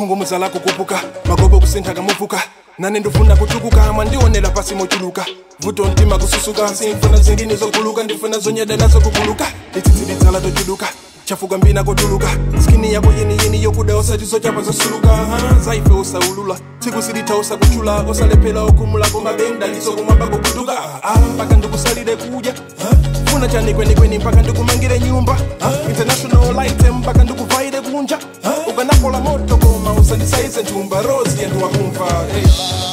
khungumuza lako kupuka magobo kusintha kamuvuka nane ndifuna kutukuka mwandionera pasi mochuluka vuto mtima kususuka simfuna zingine zoguluka ndifuna zonyeda nazo kuguluka litsitsi litsala tochuluka chafuka mbina kotuluka skini yako yeniyeni yokuda osati zochapa zosuluka ha, zaife usaulula tsiku silitha usakuchula osalephera okhumulako mabenda liso kumwamba kukutuka ah, mpaka ndikusalire kudya ha? funa chani kwenikweni mpaka ndikumangire nyumba ha? international light mpaka ndikuvaire kunja ha? ukanapola moto koma usandisaize nthumba rosi yantu wakumva hey.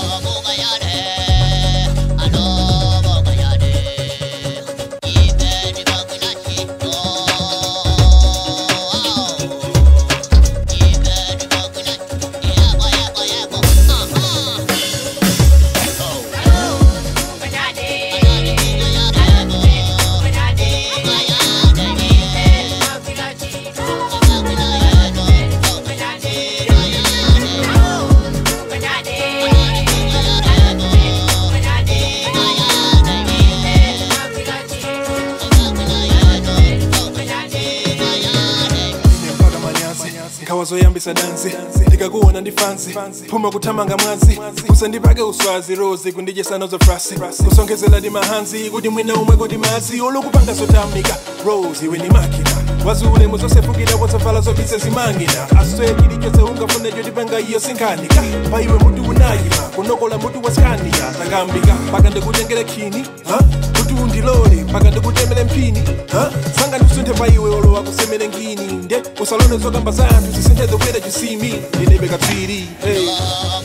ine mpaka manyazi nkhawa zoyambisa dansi ndikakuona ndi fansi phuma kuthamanga mwazi usandipake uswazi rozi kundidyesano zofrasi kusongezela ndi mahanzi kuti mwina umwe kuti mazi olukupanga zotamika rose iwe ni makina waziulemu zosefukira wozavala zobise zimangina aswe chilichonse ungafune chotipanga iyo sinkhanika pa iwe mutu unayima kunokola mutu waskania takambika mpaka ndikutengere khini ha? kuti undilole mpaka ndikutemere mphini ha? sanga ndisunthe pa iwe olowa kusemere ngini nde usalone zokamba za anthu zisinthe the way that you see me ndinebe katswiri hey.